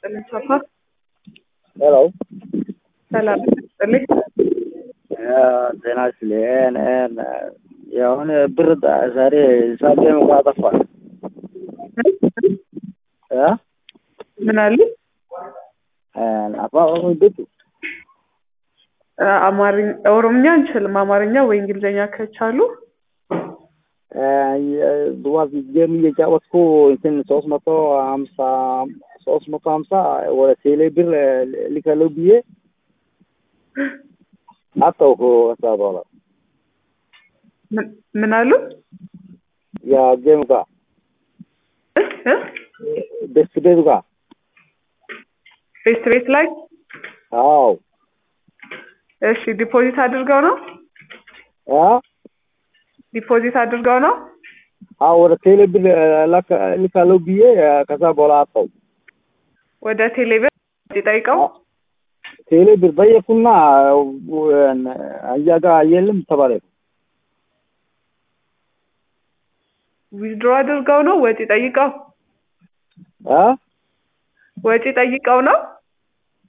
ይስጥልኝ ቻፓ። ሄሎ ሰላም ይስጥልኝ። ጤና ይስጥልኝ። የሆነ ብር ዛሬ ሳንቲም እንኳ ጠፋል። ምን አሉ? አፋን ቤቱ አማርኛ ኦሮምኛ አንችልም። አማርኛ ወይ እንግሊዝኛ ከቻሉ ድዋት ጌም እየጫወትኩ እንትን ሶስት መቶ ሀምሳ ሶስት መቶ ሀምሳ ወደ ቴሌ ብር ልከለው ብዬ አጣሁ። ከዛ በኋላ ምን- ምን አሉ? ያ ጌም ጋር እ? ቤት ቤቱ ጋር ቤት ቤት ላይ አዎ እሺ፣ ዲፖዚት አድርገው ነው አ ዲፖዚት አድርገው ነው። አዎ ወደ ቴሌ ብር ልካለው ብዬ ከዛ በኋላ አጣሁ። ወደ ቴሌብር ጠይቀው ቴሌ ብር ጠየቅኩና እያ ጋር የለም ተባለ። ዊዝድሮ አድርገው ነው ወጪ ጠይቀው አ ወጪ ጠይቀው ነው